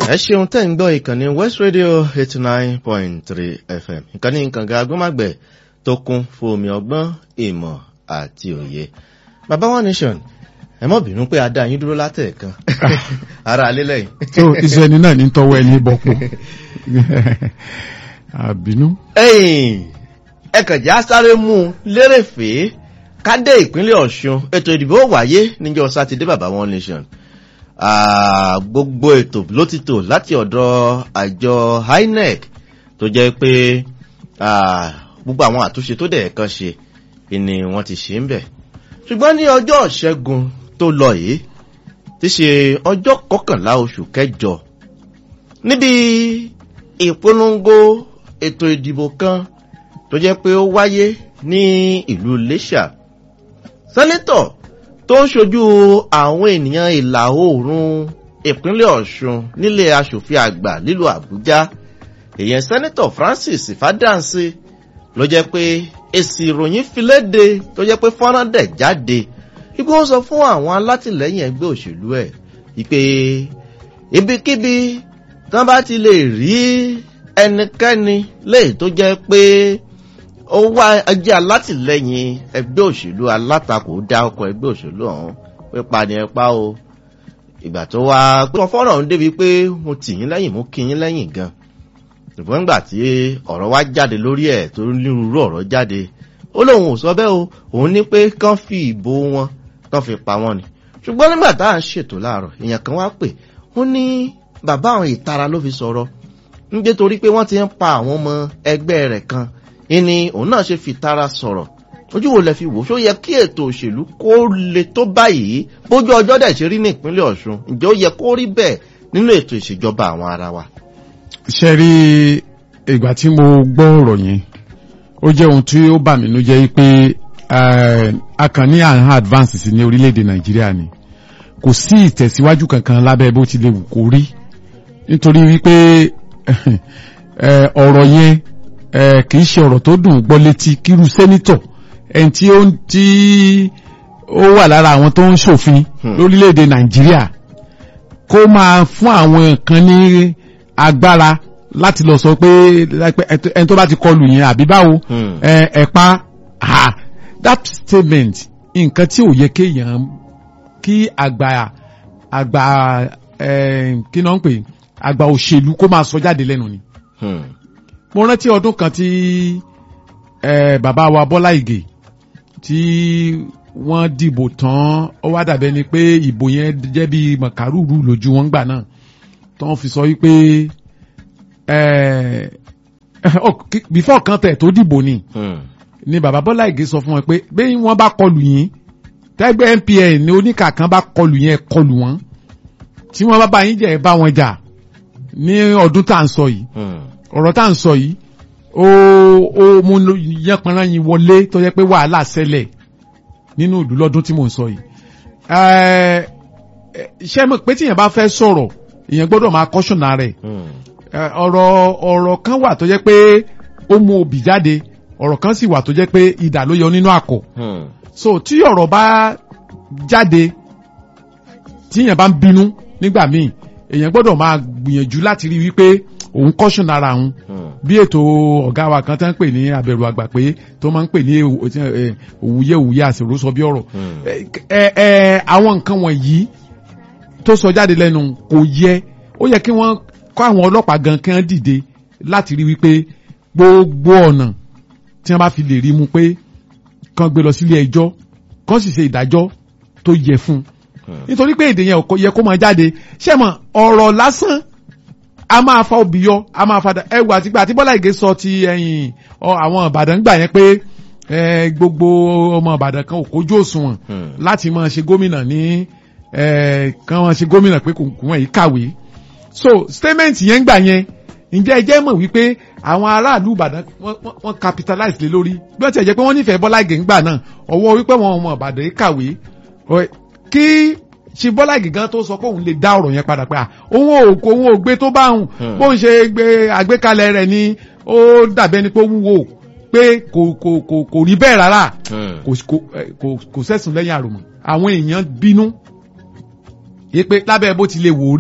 ẹ ṣeun tẹ́ ń gbọ́ ìkànnì west radio eighty nine point three fm ìkànnì kànga agbọ́màgbẹ̀ tó kún fún omi ọgbọ́n ìmọ̀ àti òye baba one nation ẹ mọ̀ bínú pé a dá yín dúró látẹ̀ẹ̀kan ara alẹ́ lẹ́yìn. so iṣẹ́ ẹni náà ní tọwọ́ ẹni bọ̀pọ̀ àbínú. ẹ̀yìn ẹ kàn já sáré mú un lérèfé ká dé ìpínlẹ̀ ọ̀ṣun ètò ìdìbò wáyé níjọ́ sátidé baba one nation Ah, gbogbo ètò ló ti tò láti ọ̀dọ̀ àjọ inec tó jẹ́ pé ah, gbogbo àwọn àtúnṣe tó dẹ̀ kan ṣe ni wọ́n ti ṣe ń bẹ̀ ṣùgbọ́n ní ọjọ́ ìṣẹ́gun tó lọ yìí ti ṣe ọjọ́ kọkànlá oṣù kẹjọ níbi ìpolongo ètò ìdìbò kan tó jẹ́ pé ó wáyé ní ìlú iléṣà sẹ́nẹ́tọ̀ tó ń ṣojú àwọn ènìyàn ìlà oòrùn ìpínlẹ̀ ọ̀ṣun nílé asòfin àgbà nílùú àbújá èèyàn sẹ́nẹ́tọ̀ francis fàdáǹsì ló jẹ́ pé èsì ìròyìn fi léde tó jẹ́ pé fọ́nrán dẹ̀ jáde ibi wọ́n sọ fún àwọn alátìlẹ́yìn ẹgbẹ́ òṣèlú ẹ̀ wípé ibikíbi tí wọ́n bá ti lè rí ẹnikẹ́ni léyìí tó jẹ́ pé ó wá ẹjẹ́ alátìlẹ́yìn ẹgbẹ́ òṣèlú alátakò dá ọkọ̀ ẹgbẹ́ òṣèlú ọ̀hún pípa ni ẹ pa o ìgbà tó wá pé wọn fọ́nrán ọ̀hún débi pé mo tì yín lẹ́yìn mo kí yín lẹ́yìn gan ṣùgbọ́n nígbà tí ọ̀rọ̀ wá jáde lórí ẹ̀ tó nírúurú ọ̀rọ̀ jáde ó lóun ò sọ bẹ́ẹ̀ o òun ní pé kán fi ìbò wọn kán fi pa wọn ni ṣùgbọ́n nígbà tá à ń ṣètò láàárọ̀ èèyàn kan wá pè ó ní bàbá àwọn ìtara ló fi sọ̀rọ̀ nígbé torí pé wọ́n ti ń pa àwọn ọmọ ẹgbẹ́ rẹ̀ kan ìní òun náà ṣe fi tara sọ̀rọ̀ ojú wo lẹ fi wò ṣó yẹ kí ètò òṣèlú kó le tó báyìí bójú ọjọ́ dẹ̀ ṣe rí ní ìpínlẹ̀ ọ̀ṣun ǹjẹ́ ó yẹ kó rí bẹ́ẹ̀ nínú ètò ìṣèjọba àwọn ara wa. ṣe rí ìgbà tí mo gbọ́ ọ̀rọ̀ yẹn ó jẹ́ ohun tí ó bà mí nú jẹ́ pé a kàn ní àwọn advances ní orílẹ̀-èdè nàìjíríà ni kò sí ìtẹ̀síwájú kankan lábẹ́ bó ti lè wù kó rí nítorí wípé ọ̀rọ̀ yẹn kì í ṣe ọ̀rọ̀ tó dùn gbọ́ létí kírú sẹ́nítọ̀ ẹni tí ó tí ó wà lára àwọn tó ń ṣòfin lórílẹ̀‐èdè nàìjíríà kó máa fún àwọn kan ní agbára láti lọ sọ pé ẹni tó bá ti kọlù yẹn àbí báwo ẹ̀pa that statement nǹkan tí ò yẹ kéèyàn kí àgbà àgbà kí náà ń pè àgbà òṣèlú kó máa sọ jáde lẹ́nu ni. Hmm mo rántí ọdún kan tí bàbá wa bọ́lá ìgè tí wọ́n dìbò tán ó wá dàbẹ́ ni pé ìbò yẹn jẹ́ bí mọ̀kárùrù lójú wọn gbà náà tó ń fi sọ wípé before kan tẹ̀ tó dìbò ni ni bàbá bọ́lá ìgè sọ fún wọn pé bí wọ́n bá kọlù yín tẹ́gbẹ́ npn ní oníkà kan bá kọlù yẹn kọlù wọn tí wọ́n bá bá yín jẹ́ bá wọn jà ní ọdún tá à ń sọ yìí ọ̀rọ̀ tá à ń sọ yìí ó ó mú yánpanra yín wọlé tó yẹ pé wàhálà ṣẹlẹ̀ nínú ìlú lọ́dún tí mò ń sọ yìí. ṣé mo pé tíyẹn bá fẹ́ sọ̀rọ̀ ìyẹn gbọ́dọ̀ máa kọ́ṣọ̀nà rẹ̀ ọ̀rọ̀ ọ̀rọ̀ kan wà tó jẹ́ pé ó mú obì jáde ọ̀rọ̀ kan sì wà tó jẹ́ pé idà ló yọ nínú àkọ̀. so tí ọ̀rọ̀ bá jáde tíyẹn bá ń bínú nígbà míì èèyàn gbọ́dọ̀ máa gbìyànjú láti rí wípé òun kọ́ṣùn ara òun bí ètò ọ̀gá wa kan tán ń pè ní abẹ̀rù àgbà pé tó máa ń pè ní òwúyẹ òwúyẹ àṣìrò sọ bí ọ̀rọ̀ àwọn nǹkan wọ̀nyí tó sọ jáde lẹ́nu kò yẹ ó yẹ kí wọ́n kọ́ àwọn ọlọ́pàá gan kí wọ́n dìde láti rí wípé gbogbo ọ̀nà tí wọ́n bá fi lè rí mu pé kán gbé lọ sílé ẹjọ́ kán sì ṣe ìdájọ́ tó yẹ fún un nítorí pé èdè yẹn yẹ kó máa jáde ṣé mọ̀ ọ̀rọ̀ lásán a máa fa obì yọ a máa fa ẹwù àtìgbà àti bọ́lá ìgè sọ ti ẹ̀yìn àwọn ìbàdàn gbà yẹn pé gbogbo ọmọ ìbàdàn kan ò kójú òṣùwọ̀n láti máa ṣe gómìnà ní kan máa ṣe gómìnà pé kò wọ́n yìí kàwé so statement yẹn gbà yẹn ǹjẹ́ ẹ jẹ́ mọ̀ wípé àwọn aráàlú ìbàdàn wọ́n capitalize lé lórí bí wọ́n ti jẹ́ pé wọ́n nífẹ̀ẹ́ bọ́lá ìgè ńgbà náà ọwọ́ wípé wọn ọmọ ìbàdàn yìí kàwé kí ṣe bọ́lá gígan tó sọ pé òun lè dá ọ̀rọ̀ yẹn padà pé òun ò kó òun ò gbé tó bá òun bó ń ṣe gbé àgbékalẹ̀ rẹ̀ ni ó dàbẹ́ ni pé ó wúwo pé kò kò kò kò rí bẹ́ẹ̀ rárá kò kò sẹ́sùn lẹ́yìn àròmọ̀ àwọn èèyàn bínú yé pé lábẹ́ bó ti lè wò rí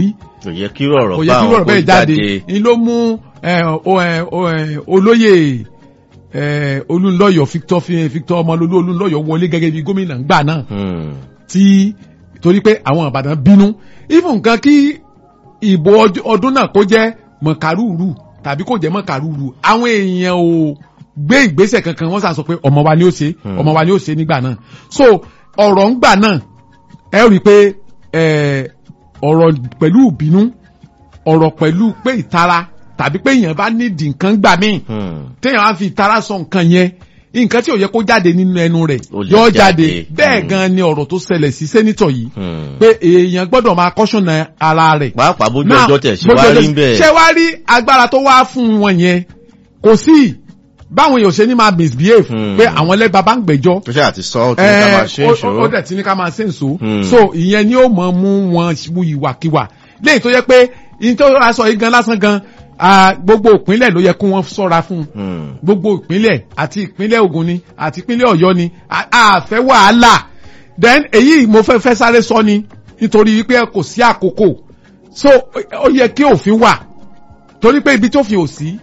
kò yẹ kí ọ̀rọ̀ kò bá yẹ kí àwọn ọ̀rọ̀ kó bẹ́ẹ̀ jáde ni ló mú ẹ, o- ẹ, o- ẹ, olóyè ẹ, olúńlọ́yọ̀ Victor fi- Victor ọmọlólú olúńlọ́yọ̀ wọlé gẹ́gẹ́ bí gómìnà ńgbà náà Hmm. tí torí pé àwọn Ìbàdàn bínú even nǹkan kí ìbò ọj- ọdún náà kó jẹ́ mọ̀kàrúurú tàbí kó jẹ́ mọ̀kàrúurú àwọn èèyàn ò gbé ìgbésẹ̀ kankan wọ́n sàn sọ pé ọmọ wa ni ó ṣe Hmm. ọmọ wa ni ó ṣe nígbà náà so ọ̀rọ̀ ńgbà náà ẹ rí i pé ẹ, ọ̀rọ̀ pẹ̀lú ìbínú ọ̀rọ̀ pẹ̀lú pé ìtara tàbí pé èèyàn bá nídìí nǹkan gbà míì Hmm. téèyàn á fi ìtara sọ nǹkan yẹn nǹkan tí ò yẹ kó jáde nínú ẹnu rẹ̀ Ó lè yọ jáde. jáde bẹ́ẹ̀ Hmm. gan ni ọ̀rọ̀ tó ṣẹlẹ̀ sí sẹ́nitọ̀ yìí Hmm. pé èèyàn gbọ́dọ̀ máa kọ́ṣọ̀nà ara rẹ̀. pàápàá bójú Now, ọjọ́ tẹ̀ sí bójú wá ọjọ́- rí bẹ́ẹ̀. ṣé wá rí agbára tó wá fún wọn yẹn kò sí báwọn èèyàn ṣe ní máa misbehave Hmm. pé àwọn ẹlẹ́gbàá bá ń gbẹ́jọ́ tó ṣe àti sọ ọ́ kí ní ká máa ṣe é ó- ṣòro. ó- ó dẹ̀ ti ní ká máa ṣe ń so Hmm. so ìyẹn ni ó mọ̀ mú wọn mú ìwàkiwà léyìí tó yẹ pé ìyẹn tó rà sọ yìí gan lásán gan ah, gbogbo ìpínlẹ̀ ló yẹ kó wọ́n ṣọ́ra fún un Hmm. gbogbo ìpínlẹ̀ àti ìpínlẹ̀ Ògùn ni àti ìpínlẹ̀ Ọ̀yọ́ ni a- a fẹ́ wàhálà then èyí mo fẹ́ fẹ́ sáré sọ ni nítorí wípé kò sí àkókò so ó yẹ kí òfin wà torí pé ibi tó fi ò sí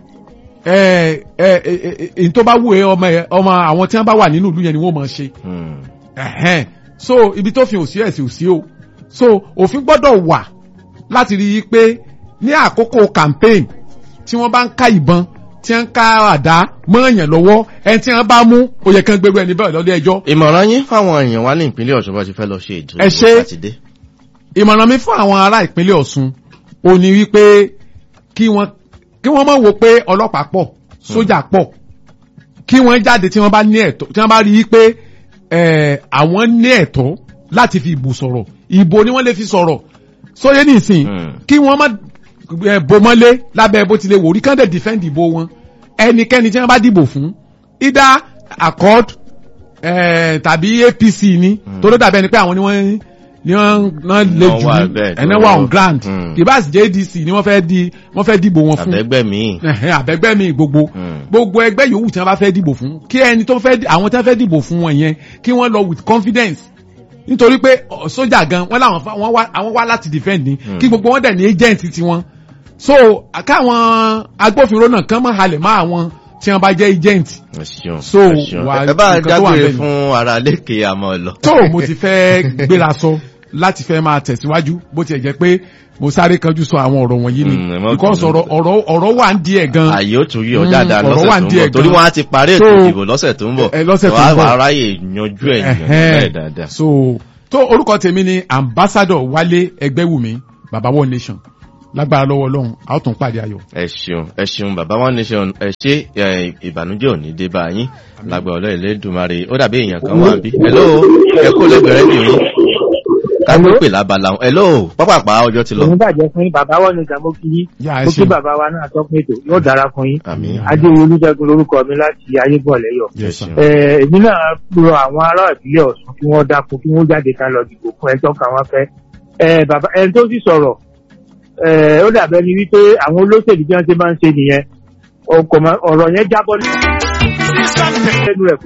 ẹ ẹ ẹ ẹ èyí tó bá wù ẹ́ ọmọ ẹ ọmọ àwọn tí wọ́n bá wà nínú ìlú yẹn ni wọ́n máa ṣe Hmm. ẹ̀hẹ́n so ibi tó fi ò sí ẹ̀ sì ò sí o so òfin gbọ́dọ̀ wà láti rí i pé ní àkókò campaign tí wọ́n bá ń ká ìbọn tí wọ́n ń ká àdá mọ́ èèyàn lọ́wọ́ ẹni tí wọ́n bá mú ó yẹ kí wọ́n gbèrú ẹni bẹ́ẹ̀ lọ́lé ẹjọ́ ìmọ̀ràn yín fáwọn èèyàn wa ní ìpínlẹ̀ Ọ̀ṣun bá ti fẹ́ lọ ṣe ètò Ẹ ṣé. sátidé. ìmọ̀ràn mi fún àwọn ará ìpínlẹ̀ Ọ̀ṣun ò ní wípé kí wọ́n kí wọ́n má wo pé ọlọ́pàá pọ̀ sójà pọ̀ kí wọ́n jáde tí wọ́n bá ní ẹ̀tọ́ tí wọ́n bá rí i pé eh, àwọn ní ẹ̀tọ́ láti fi ìbò sọ̀rọ̀ ìbò ni wọ́n lè fi sọ̀rọ̀ sóyè nìsín Hmm. kí wọ́n má eh, bò mọ́lé lábẹ́ bó tilẹ̀ wò rí kán dẹ̀ defend ìbò wọn ẹnikẹ́ni tí wọ́n bá dìbò fún either accord eh, tàbí APC ni tó ló dàbẹ́ ni pé àwọn ni wọ́n ni wọ́n náà lè Wọ́n jù wà ní bẹ́ẹ̀ tó ẹ̀nà wà on wọ́n- ground Hmm. kìbáàsì JDC ni wọ́n fẹ́ di wọ́n fẹ́ dìbò wọn fún àbẹ́gbẹ́ mi. ẹ̀hẹ́n, àbẹ́gbẹ́ mi gbogbo Hmm. gbogbo ẹgbẹ́ yòówù tí wọ́n bá fẹ́ dìbò fún kí ẹni tó fẹ́ àwọn tí wọ́n fẹ́ dìbò fún wọn yẹn kí wọ́n lọ with confidence nítorí pé ọ, sójà gan wọ́n làwọn fa- wọ́n wá àwọn wá láti defend ni Hmm. kí gbogbo wọn dẹ̀ ní agent tiwọn so káwọn agbófinró náà kàn máa halẹ̀ mọ́ àwọn tí wọ́n bá jẹ́ agent ẹ ṣeun So, ẹ ṣeun. wà- ẹ bá nǹkan tó wà dágbére bẹ́ẹ̀ ni. fún ara lékè àmọ́ lọ. tó mo ti fẹ́ gbéra sọ láti fẹ́ máa tẹ̀síwájú bó tiẹ̀ jẹ́ pé mo sáré kanjú sọ àwọn ọ̀rọ̀ wọ̀nyí ni Mm, ẹ má because bínú. ọ̀rọ̀ ọ̀rọ̀ ọ̀rọ̀ wà ń di ẹ̀ gan àyè ó tún yí ọ Mm, dáadáa ọ̀rọ̀ wà lọ́sẹ̀ ń tó ń díẹ̀ bọ̀ torí gan. wọ́n á ti parí ètò So, ìdìbò lọ́sẹ̀ tó ń bọ̀. ẹ, lọ́sẹ̀ tó ń Wàá- bọ̀. wàá ráyè yanjú ẹ̀ Ẹ̀hẹ́n. bẹ́ẹ̀ dáadáa. so tó orúkọ tèmi ni ambassador wálé ẹgbẹ́wùmí baba one nation lágbára lọ́wọ́ ọlọ́run a ó tún pàdé ayọ̀. ẹ ṣeun ẹ ṣeun bàbá wọn ní ṣeun ẹ ṣe ẹ, ìbànújẹ́ ò ní dé bá yín lágbà ọlọ Elédùmarè ó dàbí èèyàn kan wà bí. hello ẹ kó lẹgbẹrẹ dì yín ká tó pè lábala wọn. hello pápápá ọjọ́ ti lọ. òun bàjẹ́ fún yín bàbá wọn ní ìgbà mo kí yín yà ẹ mo kí ṣe bàbá wa náà tọ́kùn ètò yóò dára fún yín àmín adéwì olùjẹgun lórúkọ mi láti ayébọ̀lẹ́yọ̀ ẹ Yes, sir. ṣeun. Eh, èmi náà rọ àwọn ará ìbílẹ̀ ọ̀sùn kí wọ́n dákun kí wọ́n jáde ká lọ dìbò fún ẹjọ́ kan wọ́n fẹ́ Eh, bàbá ẹni tó sì sọ̀rọ̀ eh, ó dàbẹ́ ni wípé àwọn olóṣèlú bí wọ́n ṣe máa ń ṣe nìyẹn ọkọ̀ ọ̀rọ̀ yẹn jábọ́ lẹ́nu rẹ̀